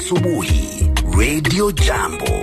asubuhi Radio Jambo.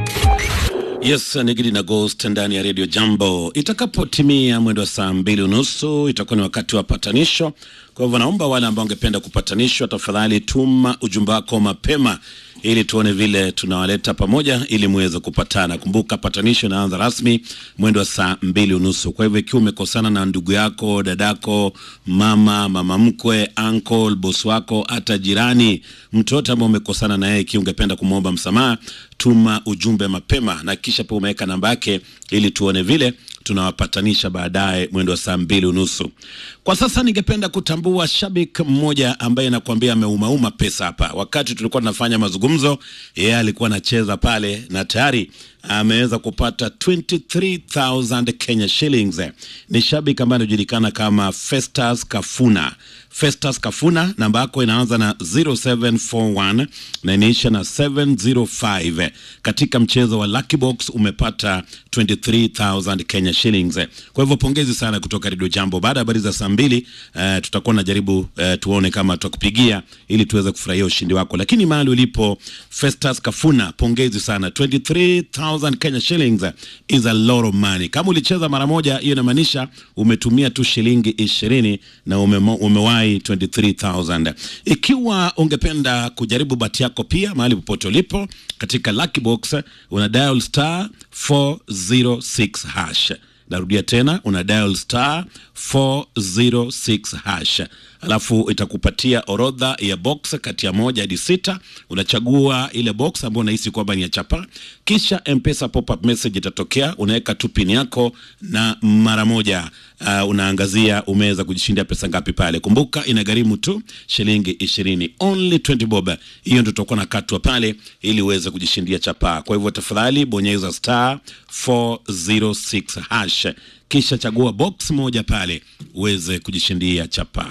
Yes, Nigidi na Ghost ndani ya Radio Jambo. Itakapotimia mwendo wa saa mbili unusu itakuwa ni wakati wa patanisho. Kwa hivyo naomba wale ambao wangependa kupatanishwa, tafadhali tuma ujumbe wako mapema ili tuone vile tunawaleta pamoja ili muweze kupatana. Kumbuka patanisho inaanza rasmi mwendo wa saa mbili unusu. Kwa hivyo ikiwa umekosana na ndugu yako, dadako, mama, mama mkwe, uncle, boss wako, hata jirani, mtu yote ambao umekosana na yeye, ikiwa ungependa kumwomba msamaha, tuma ujumbe mapema na kisha pia umeweka namba yake ili tuone vile tunawapatanisha baadaye mwendo wa saa mbili unusu. Kwa sasa ningependa kutambua shabik mmoja ambaye nakwambia ameumauma pesa hapa. Wakati tulikuwa tunafanya mazungumzo, yeye alikuwa anacheza pale na tayari ameweza kupata 23000 Kenya shillings. Ni shabik ambaye anajulikana kama Festus Kafuna. Festus Kafuna, namba yako inaanza na 0741 na inaisha na 705. Katika mchezo wa Lucky Box umepata 23000 Kenya shillings. Kwa hivyo pongezi sana kutoka Radio Jambo. Baada ya habari za saa mbili uh, tutakuwa najaribu uh, tuone kama tutakupigia ili tuweze kufurahia ushindi wako, lakini mahali ulipo Festus Kafuna, pongezi sana 23000 Kenya shillings is a lot of money. Kama ulicheza mara moja, hiyo inamaanisha umetumia tu shilingi ishirini na ume, umewahi 23000. Ikiwa ungependa kujaribu bahati yako pia mahali popote ulipo katika Lucky Box, una dial star 406 hash. Narudia tena, una dial star 406 hash, alafu itakupatia orodha ya box kati ya moja hadi sita. Unachagua ile box ambayo unahisi kwamba ni ya chapa, kisha mpesa pop-up message itatokea, unaweka tu pin yako na mara moja uh, unaangazia umeweza kujishindia pesa ngapi pale. Kumbuka inagharimu tu shilingi ishirini, only 20 bob. Hiyo ndio tutakuwa na katwa pale ili uweze kujishindia chapa. Kwa hivyo tafadhali bonyeza star 406 hash kisha chagua box moja pale uweze kujishindia chapa.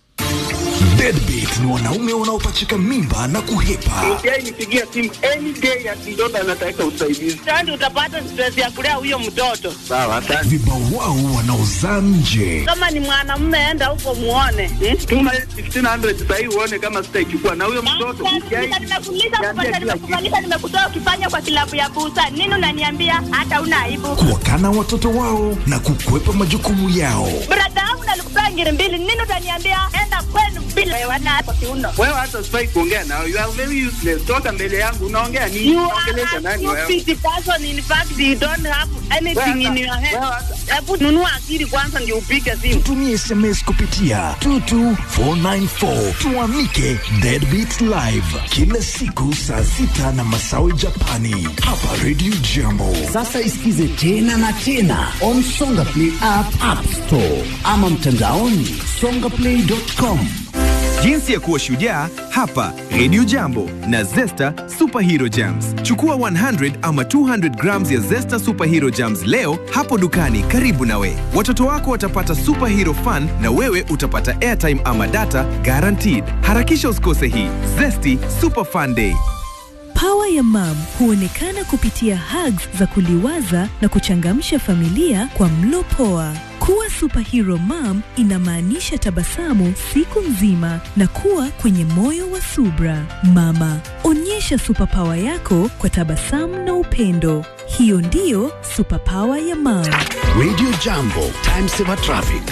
Deadbeat ni wanaume wanaopachika mimba na kuhepa. Yeye nipigia simu any day ati mtoto anataka usaidizi. Sasa utapata stress ya kulea huyo mtoto. Sawa, asante. Vibawao wanaozaa nje. Kama ni mwanamume, enda huko muone. Hmm? Tuma 1500 sasa hivi uone kama sitaichukua na huyo mtoto. Sasa nimekuuliza kupata, nimekufanyisha, nimekutoa ukifanya kwa kilabu ya busa. Nini unaniambia hata una aibu? Kuwakana watoto wao na kukwepa majukumu yao. Brada yangu nalikupea ngiri mbili. Nini utaniambia enda kwenu bila wewe na kwa kiuno. Wewe hata sifai kuongea nao. You are very useless. Toka mbele yangu unaongea nini? You Unaongelesha are a nani wewe? stupid person. In fact, you don't have anything in your head. Wewe hata- Hebu nunua akili kwanza ndio upige simu. Tumie SMS kupitia 22494 tuamike Deadbeat Live kila siku saa sita na masawi Japani hapa Radio Jambo. Sasa isikize tena na tena on Songa Play app, app store ama mtandaoni songaplay.com. Jinsi ya kuwa shujaa hapa Radio Jambo na Zesta Superhero Jams. Chukua 100 ama 200 grams ya Zesta Superhero Jams leo hapo dukani karibu nawe. Watoto wako watapata superhero fun na wewe utapata airtime ama data guaranteed. Harakisha usikose hii Zesty Super Fun Day. Pawa ya mam huonekana kupitia hugs za kuliwaza na kuchangamsha familia kwa mlo poa. Kuwa superhero mom inamaanisha tabasamu siku nzima na kuwa kwenye moyo wa subra. Mama, onyesha superpower yako kwa tabasamu na upendo. Hiyo ndiyo superpower ya mam. Radio Jambo, time saver traffic.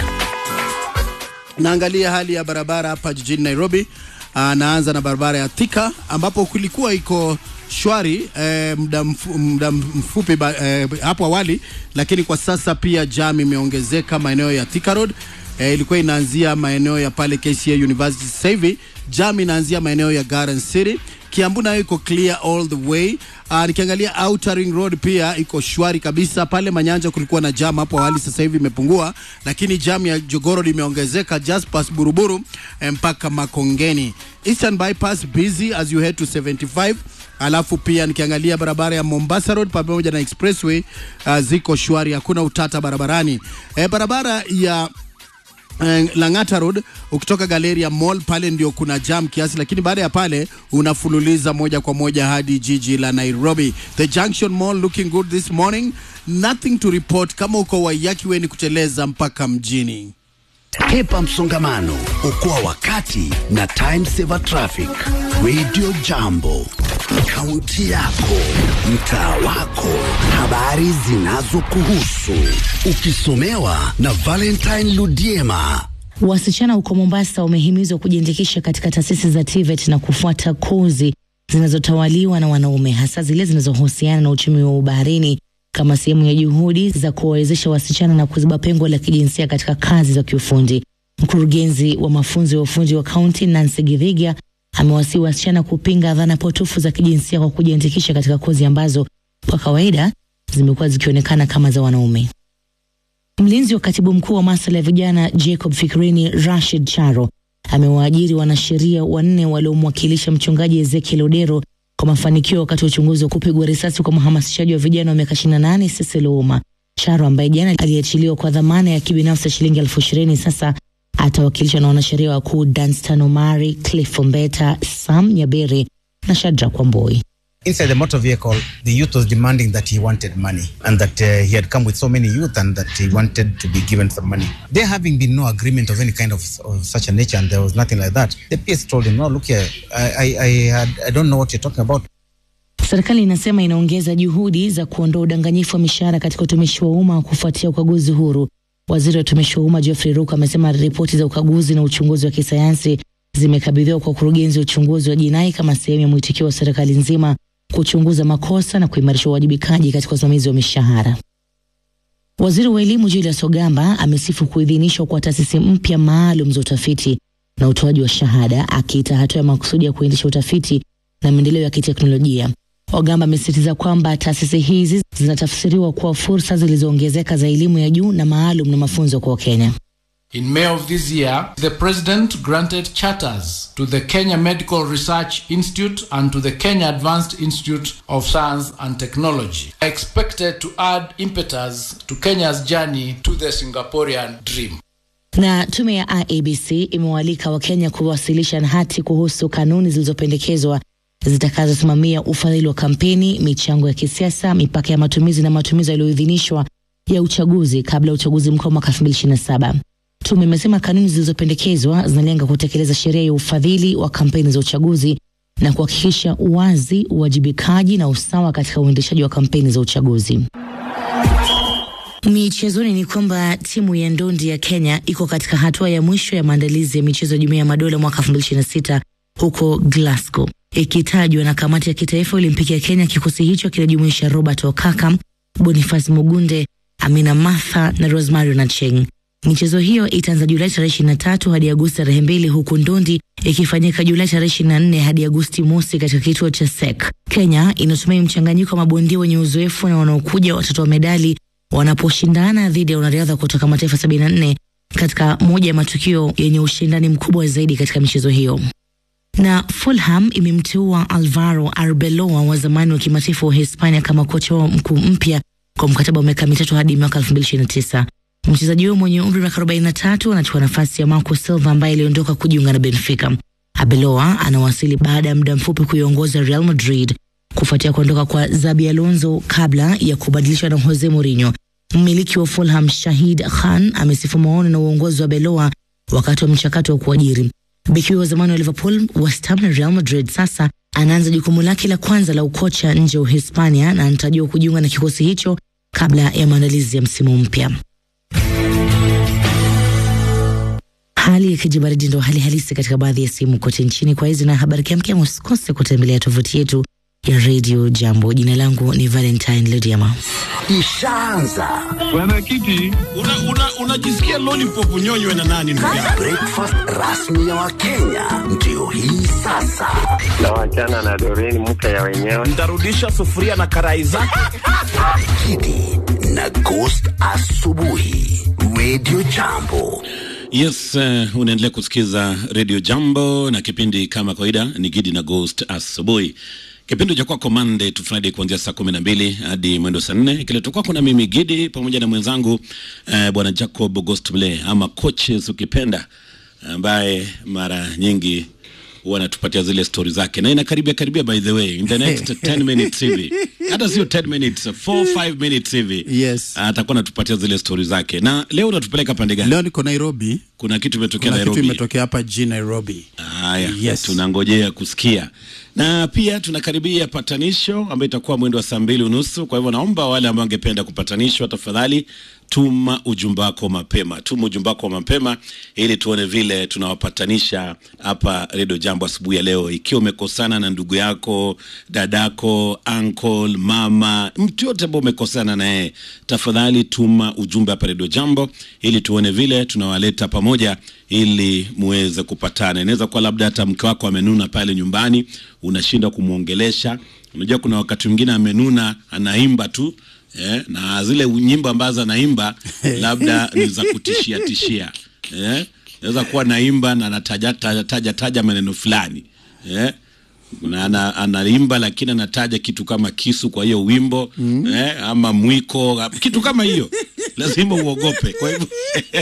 Naangalia hali ya barabara hapa jijini Nairobi. Aa, naanza na barabara ya Thika ambapo kulikuwa iko shwari eh, muda mfu, muda mfupi ba, eh, hapo awali, lakini kwa sasa pia jam imeongezeka maeneo ya Thika Road. Eh, ilikuwa inaanzia maeneo ya pale KCA University, sasa hivi jam inaanzia maeneo ya Garden City. Kiambu nayo iko clear all the way. Uh, nikiangalia Outer Ring Road pia iko shwari kabisa. Pale Manyanja kulikuwa na jam hapo awali, sasa hivi imepungua, lakini jam ya Jogoro limeongezeka just past Buruburu eh, mpaka Makongeni. Eastern Bypass busy as you head to 75 alafu pia nikiangalia barabara ya Mombasa Road pamoja na Expressway uh, ziko shwari, hakuna utata barabarani. Eh, barabara ya eh, Lang'ata Road ukitoka Galleria Mall pale ndio kuna jam kiasi, lakini baada ya pale unafululiza moja kwa moja hadi jiji la Nairobi. The Junction Mall looking good this morning, nothing to report. Kama uko Waiyaki we ni kuteleza mpaka mjini. Hepa msongamano, okoa wakati na time saver traffic. Radio Jambo, kaunti yako, mtaa wako, habari zinazokuhusu, ukisomewa na Valentine Ludiema. Wasichana huko Mombasa wamehimizwa kujiandikisha katika taasisi za TVET na kufuata kozi zinazotawaliwa na wanaume, hasa zile zinazohusiana na uchumi wa baharini kama sehemu ya juhudi za kuwawezesha wasichana na kuziba pengo la kijinsia katika kazi za kiufundi. Mkurugenzi wa mafunzo ya ufundi wa kaunti Nancy Githiga amewasihi wasichana kupinga dhana potofu za kijinsia kwa kujiandikisha katika kozi ambazo kwa kawaida zimekuwa zikionekana kama za wanaume. Mlinzi wa katibu mkuu wa masuala ya vijana Jacob Fikirini Rashid Charo amewaajiri wanasheria wanne waliomwakilisha mchungaji Ezekiel Odero kwa mafanikio wakati wa uchunguzi wa kupigwa risasi kwa mhamasishaji wa vijana wa miaka 28 Cecil Ouma. Charo ambaye jana aliachiliwa kwa dhamana ya kibinafsi ya shilingi elfu ishirini sasa atawakilishwa na wanasheria wakuu Danstan Omari, Cliff Ombeta, Sam Nyaberi na Shadrack Wamboi. Inside the motor vehicle, the youth was demanding that he wanted money and that uh, he had come with so many youth and that he wanted to be given some money. There having been no agreement of any kind of, of such a nature and there was nothing like that, the PS told him, no, look here, I, I, I, had, I don't know what you're talking about. Serikali inasema inaongeza juhudi za kuondoa udanganyifu wa mishahara katika utumishi wa umma kufuatia ukaguzi huru. Waziri wa utumishi wa umma Geoffrey Ruku amesema ripoti za ukaguzi na uchunguzi wa kisayansi zimekabidhiwa kwa ukurugenzi wa uchunguzi wa jinai kama sehemu ya mwitikio wa serikali nzima kuchunguza makosa na kuimarisha uwajibikaji katika usimamizi wa mishahara. Waziri wa elimu Julius Ogamba amesifu kuidhinishwa kwa taasisi mpya maalum za utafiti na utoaji wa shahada, akiita hatua ya makusudi ya kuendesha utafiti na maendeleo ya kiteknolojia. Ogamba amesisitiza kwamba taasisi hizi zinatafsiriwa kuwa fursa zilizoongezeka za elimu ya juu na maalum na mafunzo kwa Wakenya. In May of this year, the President granted charters to the Kenya Medical Research Institute and to the Kenya Advanced Institute of Science and Technology, expected to add impetus to Kenya's journey to the Singaporean dream. Na tume ya IEBC imewaalika Wakenya kuwasilisha hati kuhusu kanuni zilizopendekezwa zitakazosimamia ufadhili wa kampeni, michango ya kisiasa, mipaka ya matumizi na matumizi yaliyoidhinishwa ya uchaguzi kabla ya uchaguzi mkuu wa mwaka 2027. Tume imesema kanuni zilizopendekezwa zinalenga kutekeleza sheria ya ufadhili wa kampeni za uchaguzi na kuhakikisha uwazi, uwajibikaji na usawa katika uendeshaji wa kampeni za uchaguzi. Michezoni ni kwamba timu ya ndondi ya Kenya iko katika hatua ya mwisho ya maandalizi ya michezo ya Jumuiya ya Madola mwaka 2026 huko Glasgow. Ikitajwa na kamati ya kitaifa Olimpiki ya Kenya, kikosi hicho kinajumuisha Robert Okaka, Boniface Mugunde, Amina Martha na Rosemary Nacheng. Michezo hiyo itaanza Julai tarehe 23 hadi Agosti tarehe mbili huku ndondi ikifanyika Julai tarehe 24 hadi Agosti mosi katika kituo cha SEK. Kenya inatumia mchanganyiko wa mabondia wenye uzoefu na wanaokuja watatoa medali wanaposhindana dhidi ya wanariadha kutoka mataifa 74 katika moja ya matukio yenye ushindani mkubwa zaidi katika michezo hiyo. Na Fulham imemteua Alvaro Arbeloa wa zamani wa kimataifa wa Hispania kama kocha wao mkuu mpya kwa mkataba wa miaka mitatu hadi mwaka 2029. Mchezaji huyo mwenye umri wa miaka 43 anachukua nafasi ya Marco Silva ambaye aliondoka kujiunga na Benfica. Arbeloa anawasili baada ya muda mfupi kuiongoza Real Madrid kufuatia kuondoka kwa Zabi Alonso kabla ya kubadilishwa na Jose Mourinho. Mmiliki wa Fulham Shahid Khan amesifu maono na uongozi wa Beloa wakati wa mchakato wa kuajiri. Beki wa zamani wa Liverpool, West Ham na Real Madrid sasa anaanza jukumu lake la kwanza la ukocha nje ya Uhispania na anatarajiwa kujiunga na kikosi hicho kabla ya maandalizi ya msimu mpya. Hali ya kijibaridi ndo hali halisi katika baadhi ya sehemu kote nchini. Kwa hizi na habari kiamkia, usikose kutembelea tovuti yetu ya Radio Jambo. Jina langu ni Valentine Lediama. Ishaanza Bwana Kiti, unajisikia una, una lollipop unyonywe na nani ndugu yangu? breakfast rasmi ya Wakenya ndio hii sasa. na wachana na Doreen mke ya wenyewe. Nitarudisha sufuria na karai zake. Kidi na Ghost asubuhi, Radio Jambo. Yes, uh, unaendelea kusikiza Radio Jambo na kipindi kama kawaida ni Gidi na Ghost asubuhi. Kipindi cha kwako Monday to Friday kuanzia saa kumi na mbili hadi mwendo saa nne kiletwa kwako na mimi Gidi pamoja na mwenzangu uh, bwana Jacob Ghost Mle ama coaches ukipenda, ambaye mara nyingi huwa anatupatia zile stori zake na inakaribia karibia by the way in the next 10 minutes hivi hata sio 10 minutes 4 5 minutes hivi yes atakuwa anatupatia zile stori zake na leo unatupeleka pande gani leo niko nairobi kuna kitu imetokea kuna kitu nairobi imetokea hapa jijini nairobi haya Yes. tunangojea kusikia na pia tunakaribia patanisho ambayo itakuwa mwendo wa saa mbili unusu kwa hivyo naomba wale ambao wangependa kupatanishwa tafadhali tuma ujumbe wako mapema tuma ujumbe wako mapema ili tuone vile tunawapatanisha hapa redio jambo asubuhi ya leo ikiwa umekosana na ndugu yako dadako uncle mama mtu yote ambao umekosana naye tafadhali tuma ujumbe hapa redio jambo ili tuone vile tunawaleta pamoja ili muweze kupatana inaweza kuwa labda hata mke wako amenuna pale nyumbani unashinda kumwongelesha unajua kuna wakati mwingine amenuna anaimba tu eh, na zile nyimbo ambazo anaimba labda ni za kutishia tishia eh, naweza kuwa naimba na anataja taja, taja, taja maneno fulani eh, na ana, anaimba lakini anataja kitu kama kisu kwa hiyo wimbo mm. eh, ama mwiko kitu kama hiyo lazima uogope kwa hivyo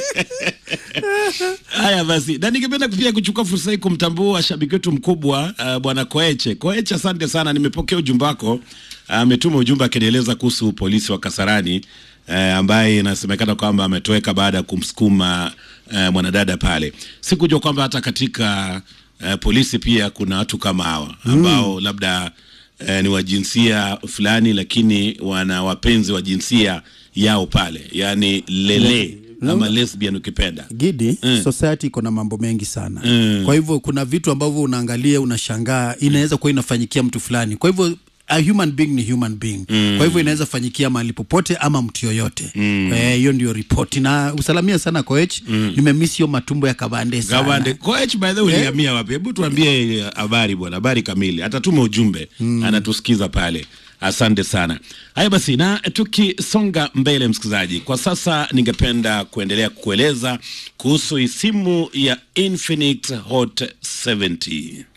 haya basi na ningependa pia kuchukua fursa hii kumtambua shabiki wetu mkubwa uh, bwana koeche koeche asante sana nimepokea ujumbe wako ametuma uh, ujumbe akinieleza kuhusu polisi wa kasarani uh, ambaye inasemekana kwamba ametoweka baada ya kumsukuma uh, mwanadada pale sikujua kwamba hata katika uh, polisi pia kuna watu kama hawa ambao mm. labda uh, ni wa jinsia fulani lakini wana wapenzi wa jinsia yao pale yani lele Mm. ama lesbian ukipenda gidi Mm. society iko na mambo mengi sana Mm. kwa hivyo kuna vitu ambavyo unaangalia unashangaa inaweza kuwa inafanyikia mtu fulani kwa hivyo a human being ni human being Mm. kwa hivyo inaweza fanyikia mahali popote ama mtu yoyote Mm. Eh, hiyo ndio ripoti na usalamia sana coach Mm. nimemiss hiyo matumbo ya kabande sana Gawande coach by the way Eh? ulihamia wapi? Hebu tuambie eh, habari bwana, habari kamili. Atatuma ujumbe Mm. anatusikiza pale. Asante sana. Haya basi, na tukisonga mbele, msikilizaji, kwa sasa ningependa kuendelea kukueleza kuhusu hii simu ya Infinix Hot 70.